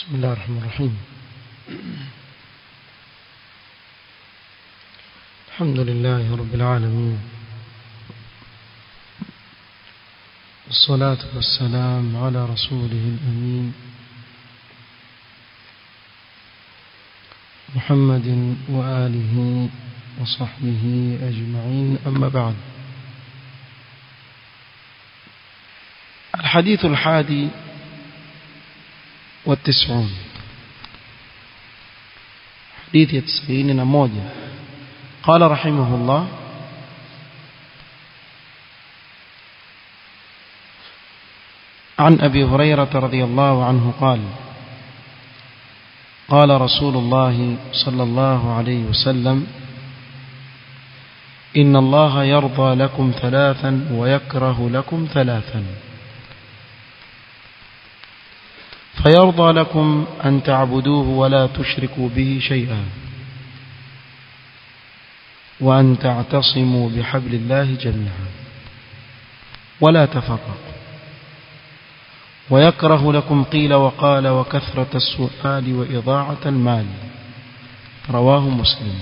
بسم الله الرحمن الرحيم الحمد لله رب العالمين والصلاة والسلام على رسوله الأمين محمد وآله وصحبه أجمعين أما بعد الحديث الحادي والتسعون حديث التسعين نموذج قال رحمه الله عن أبي هريرة رضي الله عنه قال قال رسول الله صلى الله عليه وسلم إن الله يرضى لكم ثلاثا ويكره لكم ثلاثا فيرضى لكم أن تعبدوه ولا تشركوا به شيئا وأن تعتصموا بحبل الله جميعا ولا تفرقوا ويكره لكم قيل وقال وكثرة السؤال وإضاعة المال رواه مسلم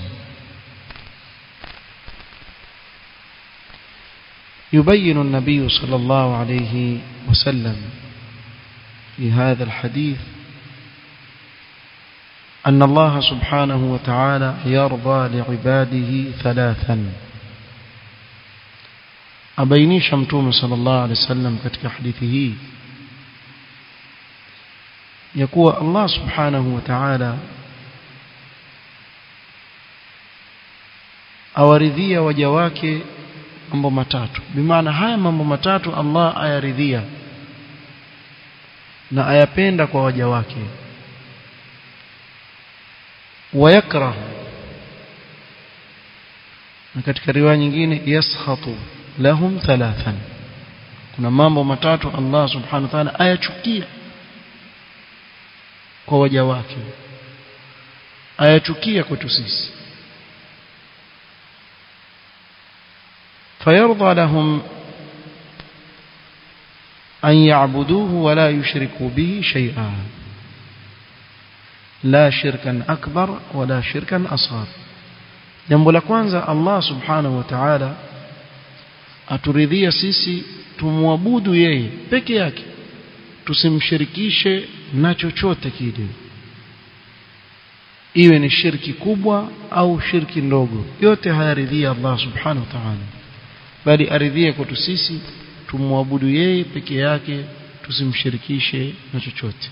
يبين النبي صلى الله عليه وسلم في هذا الحديث أن الله سبحانه وتعالى يرضى لعباده ثلاثا أبينيش متوم صلى الله عليه وسلم katika hadithi hii ya kuwa Allah subhanahu wa ta'ala awaridhia waja wake mambo matatu bimaana haya mambo matatu Allah ayaridhia na ayapenda kwa waja wake wayakrahu na katika riwaya nyingine yaskhatu lahum thalathan kuna mambo matatu Allah subhanahu wa ta'ala ayachukia kwa waja wake ayachukia kwetu sisi fayarda lahum أن يعبدوه ولا يشركوا به شيئا لا شركا أكبر ولا شركا أصغر jambo la kwanza Allah subhanahu wa ta'ala aturidhia sisi tumwabudu yeye peke yake tusimshirikishe na chochote kile iwe ni shirki kubwa au shirki ndogo yote hayaridhia Allah subhanahu wa ta'ala bali aridhia kwetu sisi tumwabudu yeye peke yake tusimshirikishe na chochote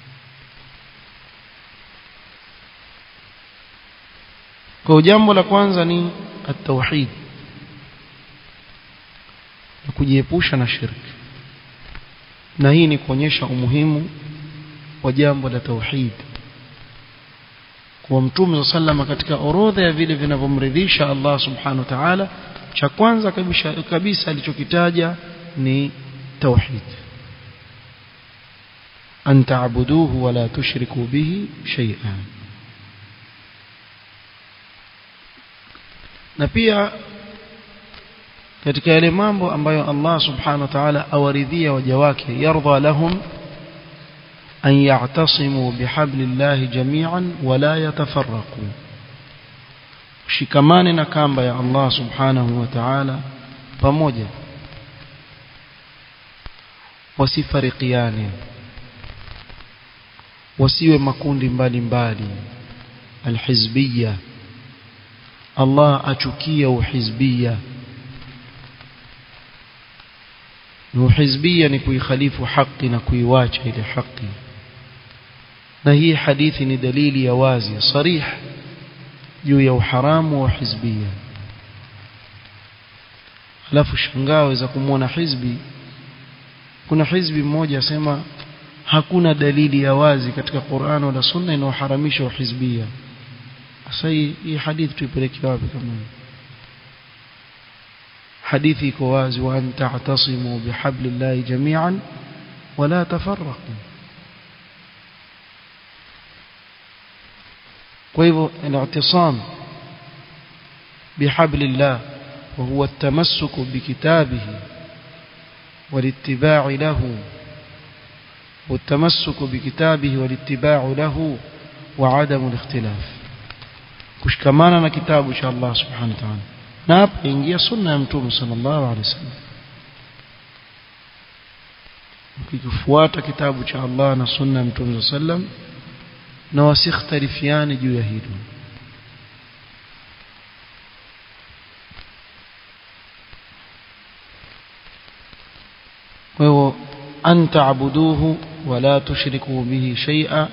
kwa jambo la kwanza ni at-tauhid na kujiepusha na shirki na hii ni kuonyesha umuhimu wa jambo la tauhid kwa mtume sallama katika orodha ya vile vinavyomridhisha Allah subhanahu wa ta'ala cha kwanza kabisa kabisa alichokitaja ni tauhid an ta'buduhu wa la tushriku bihi shay'an na pia katika yale mambo ambayo Allah subhanahu wa ta'ala awaridhia waja wake yardha lahum an ya'tasimu bihablillahi jami'an wa la yatafarraqu shikamane na kamba ya Allah subhanahu wa ta'ala pamoja wasifarikiane wasiwe makundi mbalimbali alhizbiyya Allah achukia uhizbiyya na uhizbiyya ni kuikhalifu haki na kuiwacha ile haki na hii hadithi ni dalili ya wazi sarih juu ya uharamu wa hizbiyya alafu shangao za kumwona hizbi kuna hizbi mmoja asema hakuna dalili ya wazi katika Qur'an wala Sunna inayoharamisha uhizbia sasa hii hadithi tuipeleke wapi kama hadithi iko wazi wa anta ta'tasimu bihablillahi jami'an wala tafarraqu kwa hivyo al-i'tisam bihablillah وهو التمسك بكتابه والاتباع له والتمسك بكتابه والاتباع له وعدم الاختلاف kushikamana na kitabu cha Allah subhanahu wa ta'ala na hapa ingia sunna ya mtume sallallahu alaihi wasallam ukifuata kitabu cha Allah na sunna ya mtume sallam na wasikhtalifiane juu ya hilo وهو أن تعبدوه ولا تشركوا به شيئا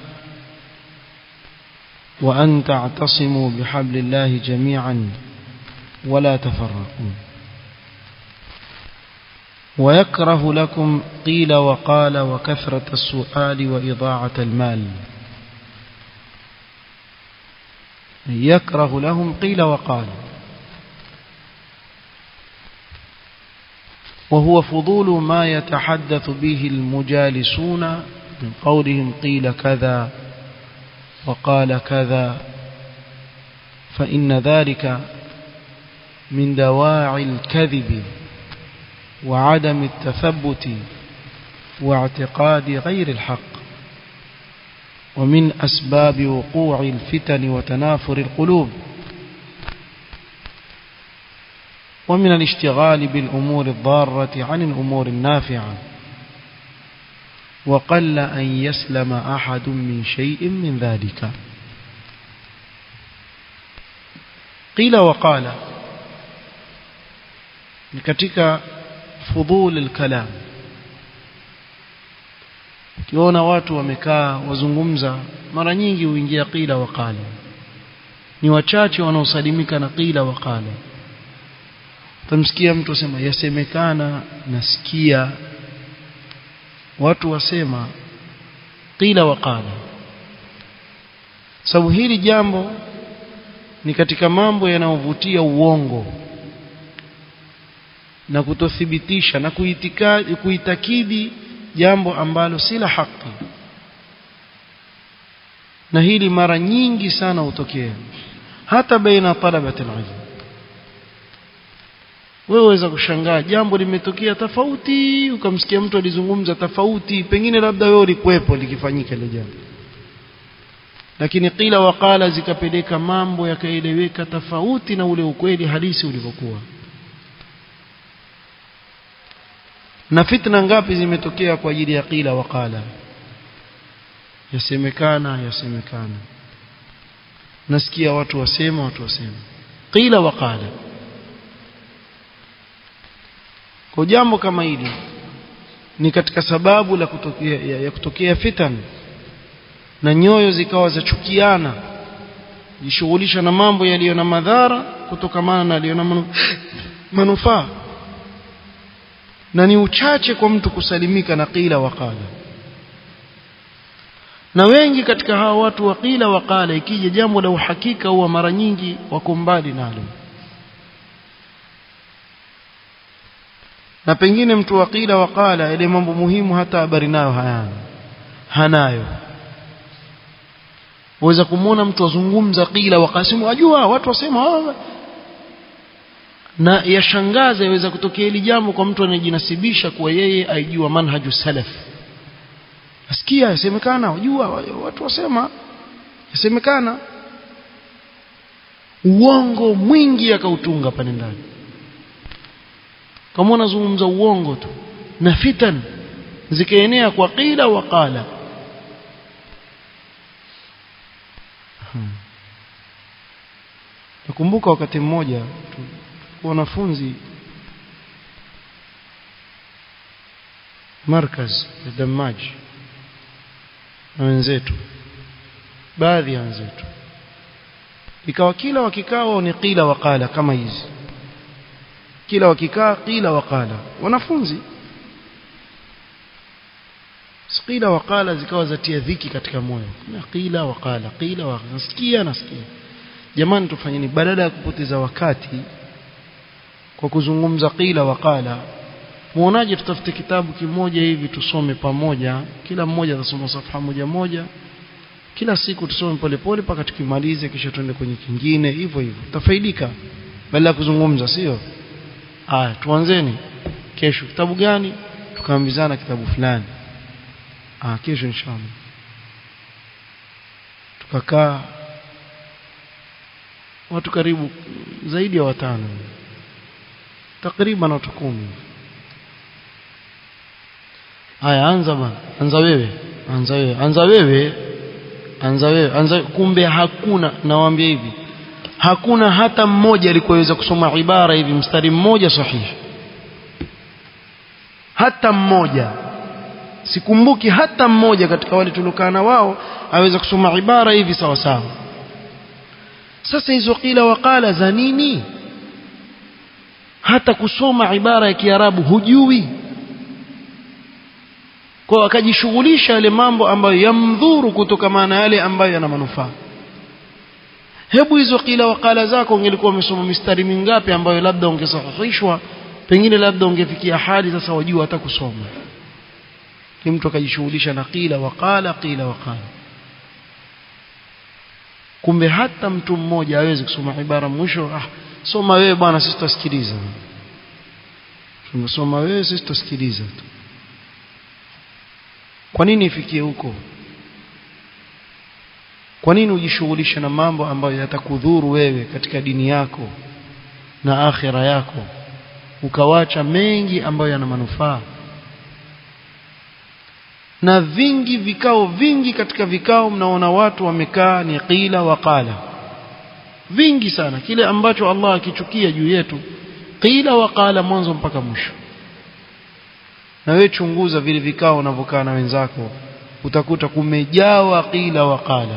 وأن تعتصموا بحبل الله جميعا ولا تفرقوا ويكره لكم قيل وقال وكثرة السؤال وإضاعة المال يكره لهم قيل وقال وهو فضول ما يتحدث به المجالسون من قولهم قيل كذا وقال كذا فإن ذلك من دواعي الكذب وعدم التثبت واعتقاد غير الحق ومن أسباب وقوع الفتن وتنافر القلوب ومن الاشتغال بالأمور الضارة عن الأمور النافعة وقل أن يسلم أحد من شيء من ذلك قيل وقال katika fudhul al-kalam ukiona watu wamekaa wazungumza mara nyingi huingia qila waqala ni wachache wanaosalimika na qila waqala utamsikia mtu asema yasemekana nasikia watu wasema qila waqala sababu hili jambo ni katika mambo yanayovutia uongo na kutothibitisha na kuitikadi kuitakidi jambo ambalo si la haki na hili mara nyingi sana hutokea hata baina talabati alilm wewe waweza kushangaa jambo limetokea tofauti ukamsikia mtu alizungumza tofauti pengine labda wewe ulikuwepo likifanyika ile jambo lakini qila waqala zikapeleka mambo yakaeleweka tofauti na ule ukweli halisi ulivyokuwa na fitna ngapi zimetokea kwa ajili ya qila waqala yasemekana yasemekana nasikia watu wasema watu wasema qila waqala kwa jambo kama hili ni katika sababu la kutokea, ya, ya kutokea fitan na nyoyo zikawa zachukiana jishughulisha na mambo yaliyo na madhara kutokamana na yaliyo na manu, manufaa na ni uchache kwa mtu kusalimika na qila waqala na wengi katika hawa watu wa qila waqala ikija jambo la uhakika huwa mara nyingi wako mbali nalo na pengine mtu wa qila waqala ile mambo muhimu hata habari nayo hayana hanayo waweza kumwona mtu azungumza qila waqasimu ajua watu wasema oh, na yashangaza yaweza kutokea hili jambo kwa mtu anayejinasibisha kuwa yeye aijua manhaju salaf asikia yasemekana wajua watu wasema yasemekana uongo mwingi akautunga pale ndani kama unazungumza uongo tu na fitan zikaenea kwa qila wa qala hmm. nakumbuka wakati mmoja wanafunzi markaz ya Damaji na wenzetu baadhi ya wenzetu ikawa kila wakikao ni qila waqala kama hizi kila wakikaa qila waqala wanafunzi qila waqala zikawa zatia dhiki katika moyo na qila waqala qila wa nasikia nasikia jamani tufanyeni badala ya kupoteza wakati kwa kuzungumza qila waqala muonaje tutafute kitabu kimoja hivi tusome pamoja kila mmoja atasoma safha moja moja kila siku tusome polepole mpaka tukimalize kisha tuende kwenye kingine hivyo hivyo tutafaidika badala ya kuzungumza sio haya tuanzeni kesho kitabu gani tukaambizana kitabu fulani ah kesho inshallah tukakaa watu karibu zaidi ya watano takriban watu kumi haya anza bana anza wewe anza wewe anza wewe anza wewe anza kumbe hakuna nawaambia hivi hakuna hata mmoja alikuweza kusoma ibara hivi mstari mmoja sahihi hata mmoja sikumbuki hata mmoja katika wale tuliokaa na wao aweza kusoma ibara hivi sawa sawa sasa hizo kila wakala za nini hata kusoma ibara ya kiarabu hujui kwa akajishughulisha yale mambo ambayo yamdhuru kutokana na yale ambayo yana manufaa hebu hizo kila wakala zako ungelikuwa umesoma mistari mingapi ambayo labda ungesahihishwa pengine labda ungefikia hali sasa wajua hata kusoma ni mtu akajishughulisha na qila waqala qila waqala kumbe hata mtu mmoja hawezi kusoma ibara mwisho ah soma wewe bwana sisi tutasikiliza tumesoma wewe sisi tutasikiliza tu kwa nini ifikie huko kwa nini ujishughulishe na mambo ambayo yatakudhuru wewe katika dini yako na akhira yako ukawacha mengi ambayo yana manufaa na vingi vikao vingi katika vikao mnaona watu wamekaa ni qila waqala vingi sana kile ambacho Allah akichukia juu yetu qila waqala mwanzo mpaka mwisho na wewe chunguza vile vikao unavyokaa na wenzako utakuta kumejawa qila waqala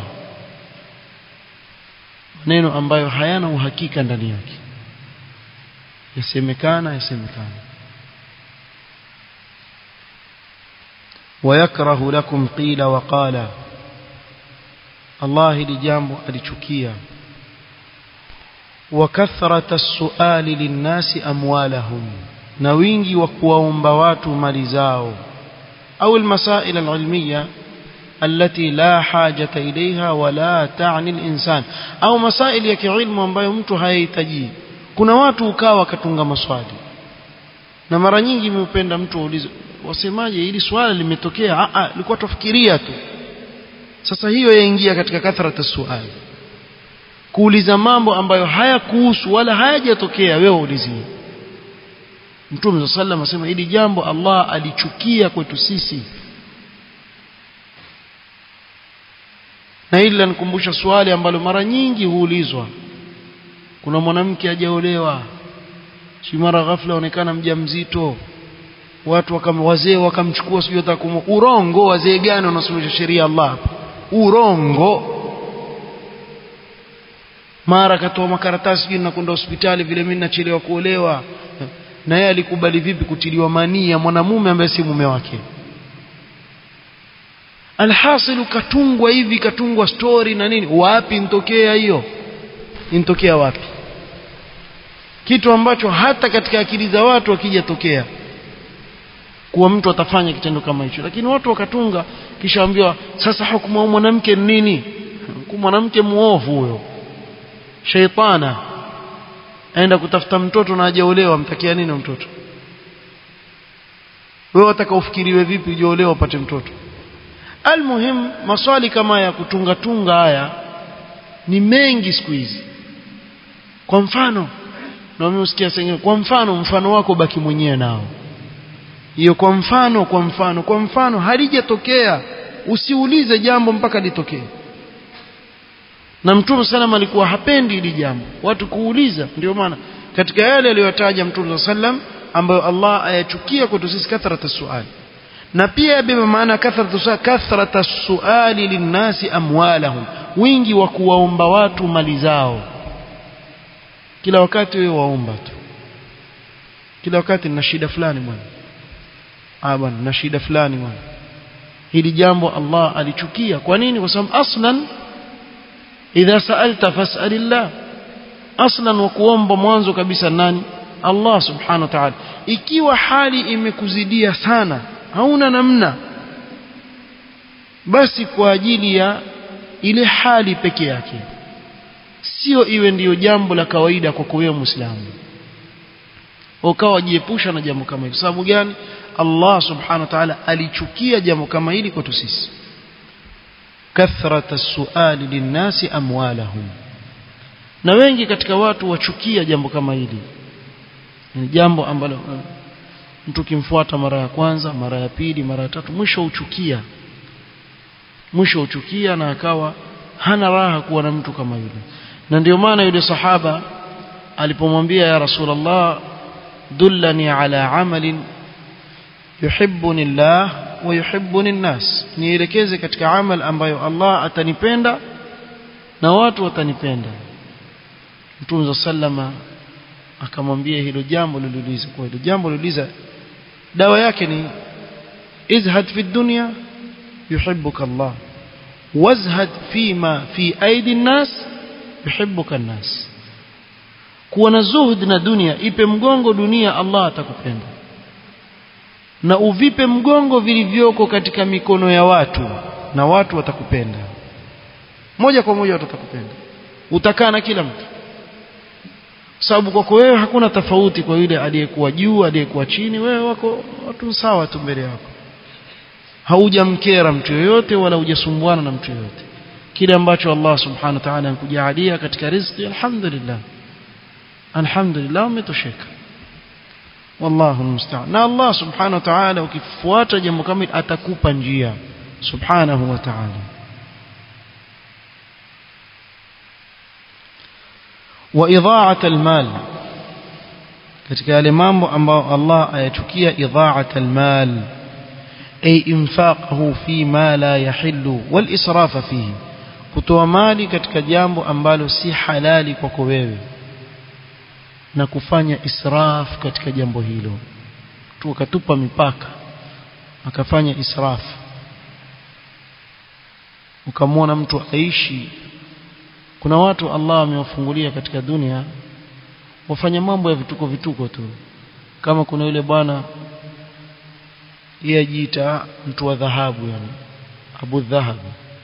maneno ambayo hayana uhakika ndani yake yasemekana yasemekana ويكره لكم قيل وقال الله لجambo alichukia وكثرة السؤال للناس أموالهم na wingi wa kuwaomba watu mali zao au المسائل العلمية التي لا حاجة إليها ولا تعني الإنسان au masaili ya kiilmu ambayo mtu hayahitaji kuna watu ukawa katunga maswali na mara nyingi mupenda mtu aulize wasemaje hili swala limetokea a a ilikuwa tufikiria tu sasa hiyo yaingia katika kathrata suali kuuliza mambo ambayo hayakuhusu wala hayajatokea wewe ulizie Mtume sallam asema hili jambo Allah alichukia kwetu sisi na hili lanikumbusha swali ambalo mara nyingi huulizwa kuna mwanamke hajaolewa si mara ghafla onekana mjamzito watu wakam wazee wakamchukua sijui hata kumu urongo wazee gani wanasomesha sheria Allah hapa urongo mara katoa makaratasi sijui nakwenda hospitali vile mimi nachelewa kuolewa na yeye alikubali vipi kutiliwa manii ya mwanamume ambaye si mume wake alhasil katungwa hivi katungwa story na nini wapi ntokea hiyo intokea wapi kitu ambacho hata katika akili za watu wakijatokea kuwa mtu atafanya kitendo kama hicho lakini watu wakatunga kisha ambiwa sasa hukumu wa mwanamke ni nini mwanamke muovu huyo shaitana aenda kutafuta mtoto na hajaolewa mtakia nini mtoto wewe wataka ufikiriwe vipi ujaolewa upate mtoto almuhim maswali kama ya kutunga tunga haya ni mengi siku hizi kwa mfano na mimi usikia sengine kwa mfano mfano wako baki mwenyewe nao hiyo kwa mfano kwa mfano kwa mfano halijatokea usiulize jambo mpaka litokee na mtume sallam alikuwa hapendi hili jambo watu kuuliza ndio maana katika yale aliyotaja mtume sallam ambayo Allah ayachukia kwetu sisi kathrata suali na pia yabeba maana kathrata suali kathrata suali linnasi amwalahum wingi wa kuwaomba watu mali zao kila wakati wewe waomba tu kila wakati nina shida fulani bwana ah bwana na shida fulani bwana hili jambo Allah alichukia kwa nini kwa sababu aslan idha sa'alta fas'alillah aslan wa kuomba mwanzo kabisa nani Allah subhanahu wa ta'ala ikiwa hali imekuzidia sana hauna namna basi kwa ajili ya ile hali peke yake sio iwe ndiyo jambo la kawaida kwa wewe muislamu ukawa jiepusha na jambo kama hilo sababu gani Allah subhanahu wa ta'ala alichukia jambo kama hili kwetu sisi kathrata suali linnasi amwalahum na wengi katika watu wachukia jambo kama hili ni jambo ambalo mtu kimfuata mara ya kwanza mara ya pili mara ya tatu mwisho uchukia mwisho uchukia na akawa hana raha kuwa na mtu kama yule na ndio maana yule sahaba alipomwambia ya rasulullah dullani ala amalin yuhibbuni Allah wa yuhibbuni an-nas nielekeze katika amal ambayo Allah atanipenda na watu watanipenda Mtume sallama akamwambia hilo jambo liliuliza kwa hilo jambo liliuliza dawa yake ni izhad fi dunya yuhibbuka Allah wazhad fima fi aidi an-nas yuhibbuka an-nas kuwa na zuhud na dunia ipe mgongo dunia Allah atakupenda na uvipe mgongo vilivyoko katika mikono ya watu na watu watakupenda moja kwa moja watakupenda utakaa na kila mtu sababu kwako wewe hakuna tofauti kwa yule aliyekuwa juu aliyekuwa chini wewe wako watu sawa tu mbele yako haujamkera mtu yoyote wala hujasumbuana na mtu yoyote kile ambacho Allah subhanahu wa ta'ala anakujalia katika riziki alhamdulillah alhamdulillah umetosheka wallahu almusta'an na Allah subhanahu wa ta'ala ukifuata jambo kama atakupa njia subhanahu wa ta'ala wa idha'at almal katika yale mambo ambayo Allah ayachukia idha'at almal ay infaqahu fi ma la yahillu wal israfa fihi kutoa mali katika jambo ambalo si halali kwako wewe na kufanya israf katika jambo hilo tu akatupa mipaka akafanya israf ukamwona mtu aishi kuna watu Allah amewafungulia katika dunia wafanya mambo ya vituko vituko tu kama kuna yule bwana yeye ajiita mtu wa dhahabu yani Abu Dhahab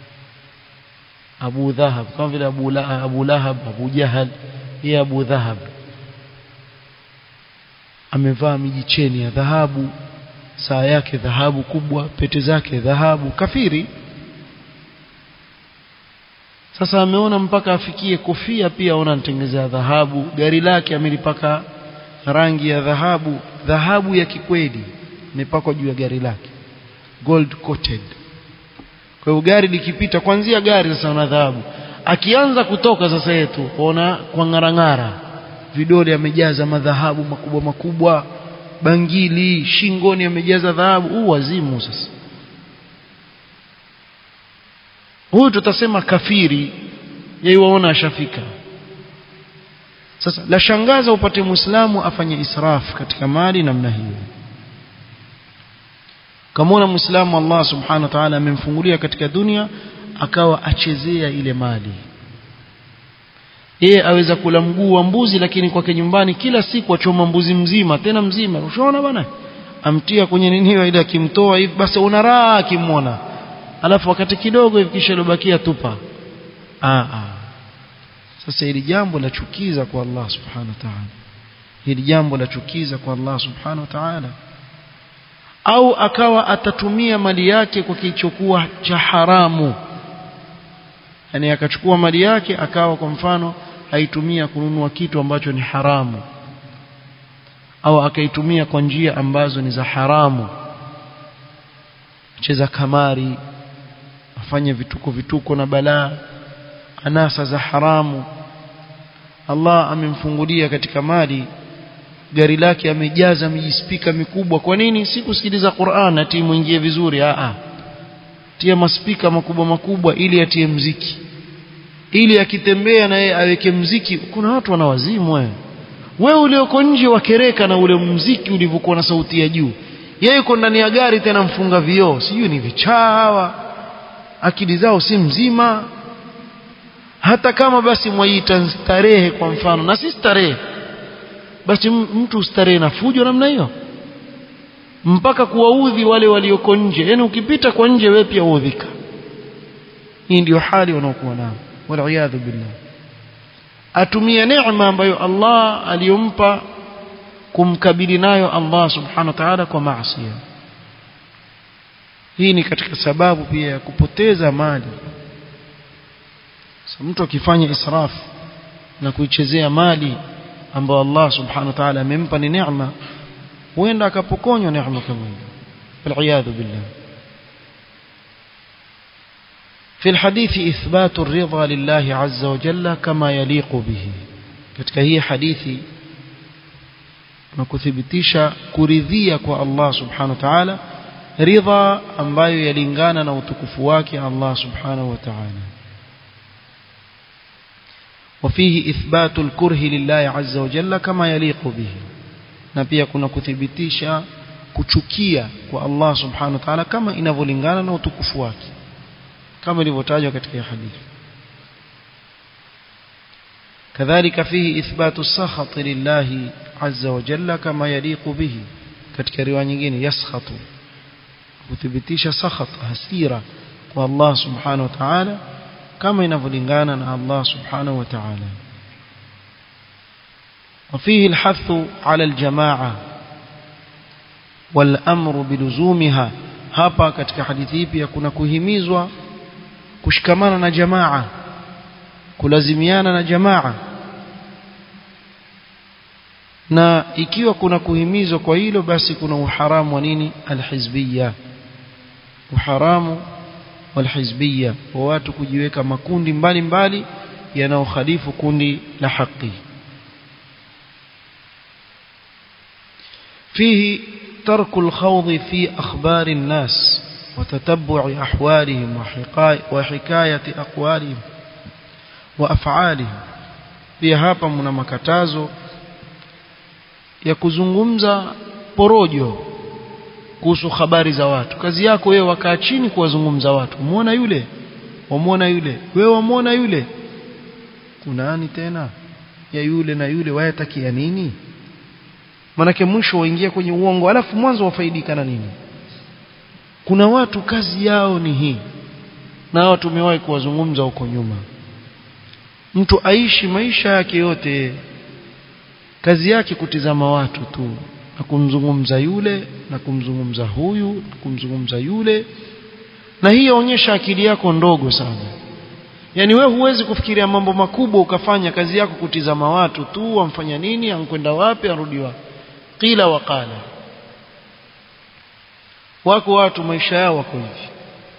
Abu Dhahab kama vile Abu La, Abu Lahab Abu Jahal yeye Abu Dhahab amevaa mijicheni ya dhahabu saa yake dhahabu kubwa pete zake dhahabu kafiri sasa ameona mpaka afikie kofia pia aona anatengezea dhahabu gari lake amelipaka rangi ya dhahabu dhahabu ya kikweli imepakwa juu ya gari lake gold coated kwa hiyo gari likipita kwanzia gari sasa una dhahabu akianza kutoka sasa yetu ona kwa ngarangara vidole amejaza madhahabu makubwa makubwa bangili shingoni amejaza dhahabu huu wazimu sasa huyu tutasema kafiri yeye waona ashafika sasa la shangaza upate muislamu afanye israf katika mali namna hiyo kama muislamu Allah subhanahu wa ta'ala amemfungulia katika dunia akawa achezea ile mali yeye aweza kula mguu wa mbuzi lakini kwake nyumbani kila siku achoma mbuzi mzima tena mzima ushaona bwana amtia kwenye nini hiyo ile akimtoa hivi basi una raha akimwona alafu wakati kidogo hivi kisha lobakia tupa ah ah sasa hili jambo la chukiza kwa Allah subhanahu wa ta'ala hili jambo la chukiza kwa Allah subhanahu wa ta'ala au akawa atatumia mali yake kwa kilichokuwa cha haramu yani akachukua mali yake akawa kwa mfano aitumia kununua kitu ambacho ni haramu au akaitumia kwa njia ambazo ni za haramu cheza kamari afanye vituko vituko na balaa anasa za haramu Allah amemfungulia katika mali gari lake amejaza mijispika mikubwa kwa nini si kusikiliza Qur'an ati muingie vizuri a a tia maspika makubwa makubwa ili atie mziki ili akitembea na yeye aweke mziki kuna watu wanawazimu wewe wewe ulioko nje wakereka na ule mziki ulivyokuwa na sauti ya juu yeye yuko ndani ya gari tena mfunga vioo sijui ni vichawa akili zao si mzima hata kama basi mwaiita starehe kwa mfano na si starehe basi mtu starehe na fujo namna hiyo mpaka kuwaudhi wale walioko nje yani ukipita kwa nje wewe pia uudhika hii ndio hali wanaokuwa nao waliyadhu billah atumie neema ambayo Allah aliyompa kumkabili nayo Allah subhanahu wa ta'ala kwa maasi hii ni katika sababu pia ya kupoteza mali so, mtu akifanya israf na kuichezea mali ambayo Allah subhanahu wa ta'ala amempa ni neema huenda akapokonywa neema kama hiyo waliyadhu billah في الحديث إثبات الرضا لله عز وجل كما يليق به katika hii hadithi na kuthibitisha kuridhia kwa Allah subhanahu wa ta'ala ridha ambayo yalingana na utukufu wake Allah subhanahu wa ta'ala وفيه إثبات الكره لله عز وجل كما يليق به na pia kuna kuthibitisha kuchukia kwa Allah subhanahu wa ta'ala kama inavyolingana na utukufu wake kama ilivyotajwa katika hadithi كذلك فيه إثبات السخط لله عز وجل كما يليق به katika riwaya nyingine yaskhatu kuthibitisha sakhat hasira kwa Allah subhanahu wa ta'ala kama inavyolingana na Allah subhanahu wa ta'ala وفيه الحث على الجماعة والأمر بلزومها hapa katika hadithi hii pia kuna kuhimizwa kushikamana na jamaa kulazimiana na jamaa na ikiwa kuna kuhimizwa kwa hilo basi kuna uharamu wa nini alhizbiyya uharamu walhizbiyya wa watu kujiweka makundi mbalimbali yanayokhalifu kundi la haki فيه ترك الخوض في أخبار الناس وتتبع أحوالهم وحكاية أقوالهم وأفعالهم pia hapa mna makatazo ya kuzungumza porojo kuhusu habari za watu kazi yako wewe wakaa chini kuwazungumza watu muona yule wamuona yule wewe wamuona yule kunani tena ya yule na yule wayatakia nini manake mwisho waingia kwenye uongo alafu mwanzo wafaidika na nini kuna watu kazi yao ni hii na hao tumewahi kuwazungumza huko nyuma mtu aishi maisha yake yote kazi yake kutizama watu tu na kumzungumza yule na kumzungumza huyu na kumzungumza yule na hii yaonyesha akili yako ndogo sana yani we huwezi kufikiria mambo makubwa ukafanya kazi yako kutizama watu tu wamfanya nini ankwenda wapi arudi wapi qila waqala wako watu maisha yao wako hivi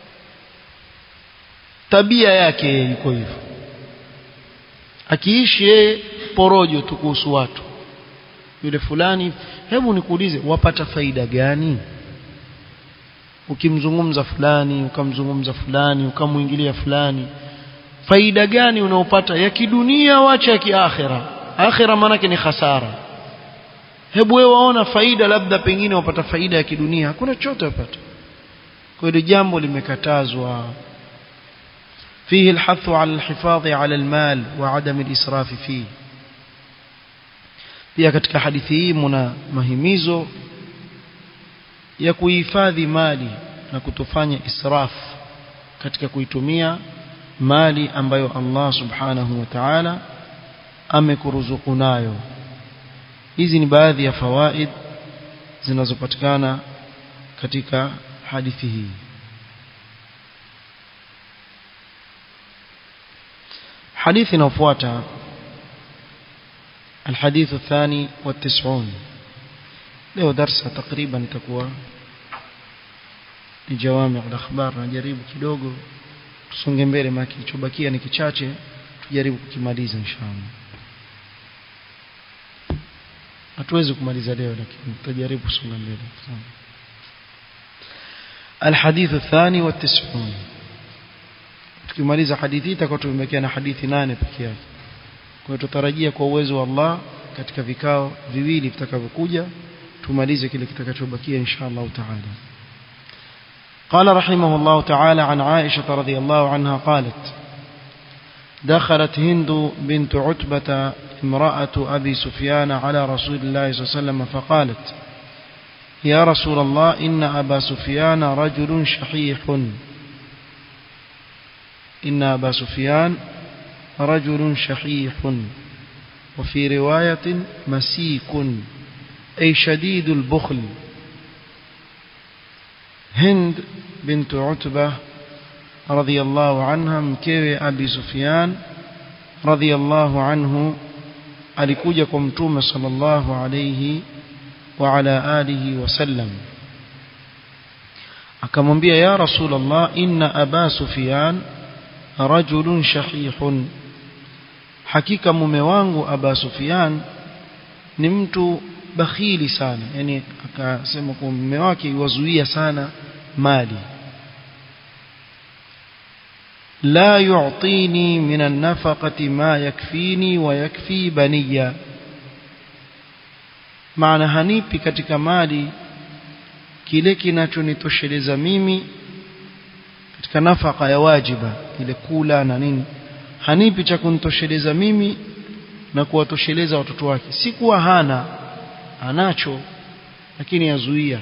tabia yake iko hivyo akiishi yeye porojo tu kuhusu watu yule fulani hebu nikuulize wapata faida gani ukimzungumza fulani ukamzungumza fulani ukamwingilia fulani faida gani unaopata ya kidunia wacha ya kiakhira akhira maanake ni hasara hebu wewe waona faida labda pengine wapata faida ya kidunia hakuna chochote wapata kwa hiyo jambo limekatazwa فيه الحث على الحفاظ على المال وعدم الإسراف فيه pia katika hadithi hii mna mahimizo ya kuhifadhi mali na kutofanya israf katika kuitumia mali ambayo Allah subhanahu wa ta'ala amekuruzuku nayo hizi ni baadhi ya fawaid zinazopatikana katika hadithi hii حديث نوفواتا الحديث الثاني والتسعون له درس تقريبا تكوى جوامع الأخبار نجaribu kidogo tusonge mbele maki kilichobakia ni kichache tujaribu kukimaliza inshallah hatuwezi kumaliza leo lakini tutajaribu kusonga mbele الحديث الثاني والتسعون tukimaliza hadithi itakuwa tumebakia na hadithi nane pekee yake kwa hiyo tutarajia kwa uwezo wa Allah katika vikao viwili vitakavyokuja tumalize kile kitakachobakia inshallah taala قال رحمه الله تعالى عن عائشة رضي الله عنها قالت دخلت هند بنت عتبة امرأة أبي سفيان على رسول الله صلى الله عليه وسلم فقالت يا رسول الله إن أبا سفيان رجل شحيح إن أبا سفيان رجل شحيح وفي رواية مسيك أي شديد البخل هند بنت عتبة رضي الله عنها mkewe Abi Sufyan رضي الله عنه alikuja kwa mtume sallallahu alayhi wa ala alihi wasallam akamwambia ya rasulullah inna aba sufyan rajulun shahihun hakika mume wangu aba sufyan ni mtu bakhili sana yani akasema kwa mume wake iwazuia sana mali لا يعطيني من النفقة ما يكفيني ويكفي بنيا maana hanipi katika mali kile kinachonitosheleza mimi katika nafaka ya wajiba ile kula na nini hanipi cha kunitosheleza mimi na kuwatosheleza watoto wake si kuwa hana anacho lakini yazuia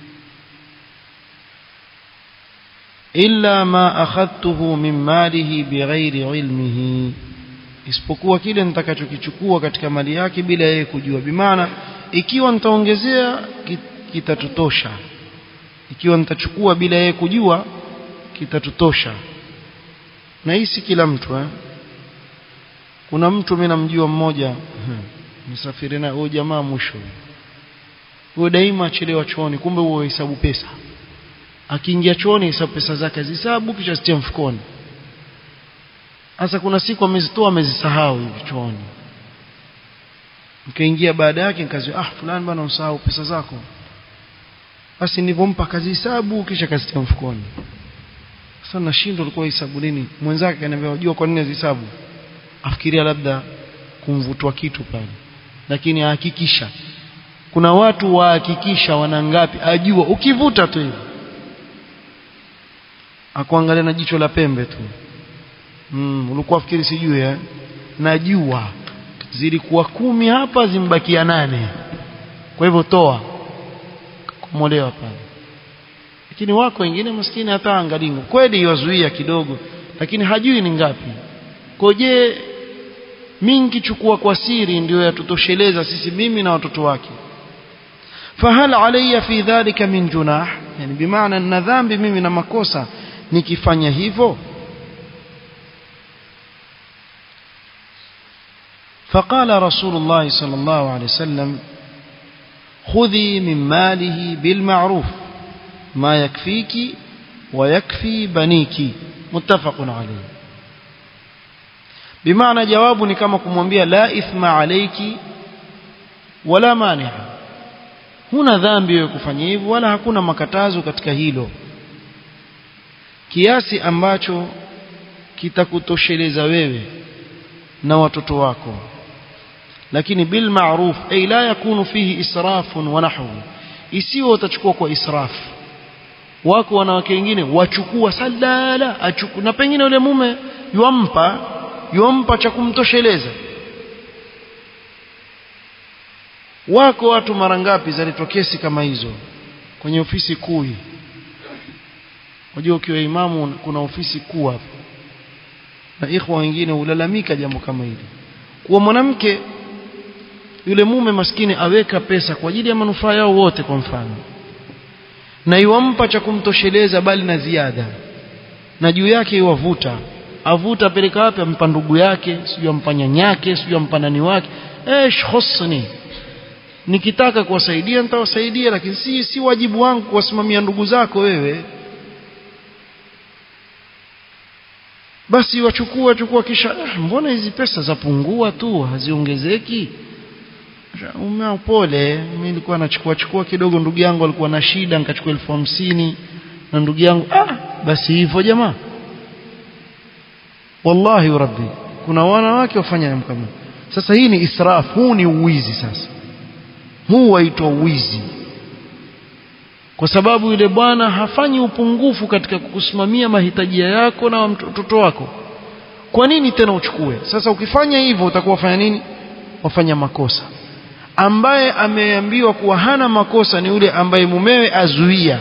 illa ma akhadtuhu min malihi bighairi ilmihi isipokuwa kile nitakachokichukua katika mali yake bila yeye kujua bimaana ikiwa nitaongezea kitatutosha ikiwa nitachukua bila yeye kujua kitatutosha na hii si kila mtu eh? kuna mtu mimi namjua mmoja msafiri na huyo jamaa mwisho huyo daima achelewa chooni kumbe huo hesabu pesa akiingia chooni hesabu pesa zake zihesabu kisha zitia mfukoni sasa kuna siku amezitoa amezisahau hivi chooni nikaingia baada yake nikazi ah fulani bwana usahau pesa zako basi nilipompa kazi hesabu kisha kazitia mfukoni sasa nashindwa alikuwa hesabu nini mwenzake akaniambia unajua kwa nini azihesabu afikiria labda kumvutwa kitu pale lakini ahakikisha kuna watu wahakikisha wana ngapi ajua ukivuta tu hivi akuangalia na jicho la pembe tu mm, ulikuwa fikiri sijui eh najua zilikuwa kumi hapa zimbakia nane kwa hivyo toa kumolewa pale lakini wako wengine maskini hata angalingo kweli yazuia kidogo lakini hajui ni ngapi koje mingi chukua kwa siri ndio yatutosheleza sisi mimi na watoto wake fahal alayya fi dhalika min junah yani bimaana na dhambi mimi na makosa nikifanya hivyo فقال رسول الله صلى الله عليه وسلم خذي من ماله بالمعروف ما يكفيك ويكفي بنيك متفق عليه بمعنى جواب ni kama kumwambia la ithma alayki wala mani'a huna dhambi ya kufanya hivyo wala hakuna makatazo katika hilo kiasi ambacho kitakutosheleza wewe na watoto wako lakini bil ma'ruf ay la yakunu fihi israfun wa nahwu isiwe utachukua kwa israf wako wanawake wengine wachukua salala achuku na pengine yule mume yuampa yuampa cha kumtosheleza wako watu mara ngapi zaletwa kesi kama hizo kwenye ofisi kuu unajua ukiwa imamu kuna ofisi kuu hapo na ikhwa wengine hulalamika jambo kama hili kuwa mwanamke yule mume maskini aweka pesa kwa ajili ya manufaa yao wote kwa mfano na iwampa cha kumtosheleza bali na ziada na juu yake iwavuta avuta apeleka wapi ampa ndugu yake sijui ampa nyanyake sijui ampa nani wake esh husni nikitaka kuwasaidia nitawasaidia lakini si si wajibu wangu kuwasimamia ndugu zako wewe basi wachukua chukua kisha mbona hizi pesa zapungua tu haziongezeki umea pole mimi nilikuwa nachukua chukua kidogo ndugu yangu alikuwa na shida nikachukua elfu hamsini na ndugu yangu ah basi hivyo jamaa wallahi rabbi kuna wanawake wafanya kama sasa hii ni israf huu ni uwizi sasa huu waitwa uwizi kwa sababu yule bwana hafanyi upungufu katika kukusimamia mahitaji yako na mtoto wako kwa nini tena uchukue sasa ukifanya hivyo utakuwa fanya nini wafanya makosa ambaye ameambiwa kuwa hana makosa ni yule ambaye mumewe azuia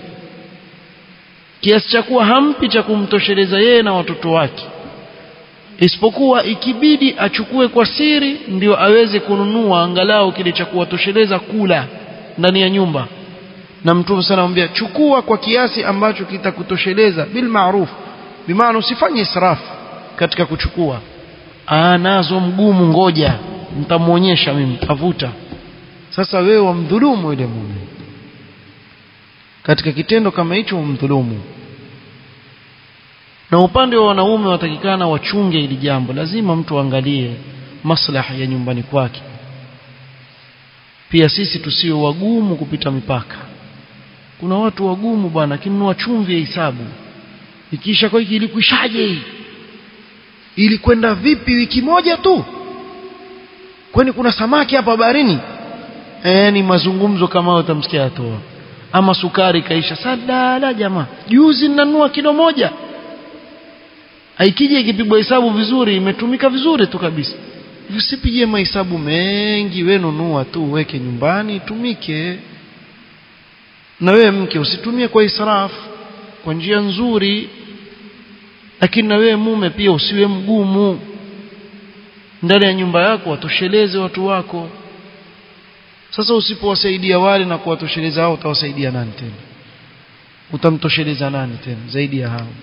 kiasi cha kuwa hampi cha kumtosheleza yeye na watoto wake isipokuwa ikibidi achukue kwa siri ndio aweze kununua angalau kile cha kuwatosheleza kula ndani ya nyumba na mtume sana anamwambia chukua kwa kiasi ambacho kitakutosheleza bil ma'ruf bimaana usifanye israfu katika kuchukua ah nazo mgumu ngoja nitamuonyesha mimi tavuta sasa wewe wamdhulumu yule mume katika kitendo kama hicho wamdhulumu na upande wa wanaume watakikana wachunge hili jambo lazima mtu angalie maslaha ya nyumbani kwake pia sisi tusiwe wagumu kupita mipaka kuna watu wagumu bwana kinunua chumvi ya hisabu ikiisha kwa hiki ilikwishaje hii ilikwenda vipi wiki moja tu kwani kuna samaki hapa baharini eh ni mazungumzo kama utamsikia atoa ama sukari kaisha sadala jamaa juzi ninanunua kilo moja aikija ikipigwa hesabu vizuri imetumika vizuri tu kabisa usipigie mahesabu mengi we nunua tu weke nyumbani itumike na wewe mke usitumie kwa israfu kwa njia nzuri lakini na wewe mume pia usiwe mgumu ndani ya nyumba yako watosheleze watu wako sasa usipowasaidia wale na kuwatosheleza hao utawasaidia nani tena utamtosheleza nani tena zaidi ya hao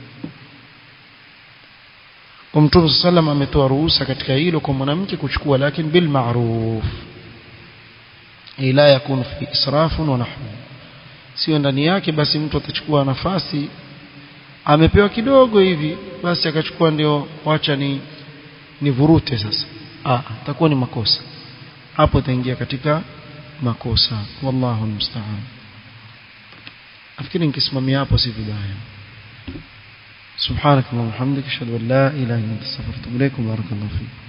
kwa mtume sallam ametoa ruhusa katika hilo kwa mwanamke kuchukua lakini bil ma'ruf ila yakun fi israfun wa nahwu sio ndani yake basi mtu atachukua nafasi amepewa kidogo hivi basi akachukua ndio wacha ni nivurute sasa ah itakuwa ni makosa hapo itaingia katika makosa wallahu musta'an nafikiri nikisimamia hapo si vibaya سبحانك اللهم وبحمدك اشهد ان لا اله الا انت استغفرك واتوب اليك وبارك الله فيك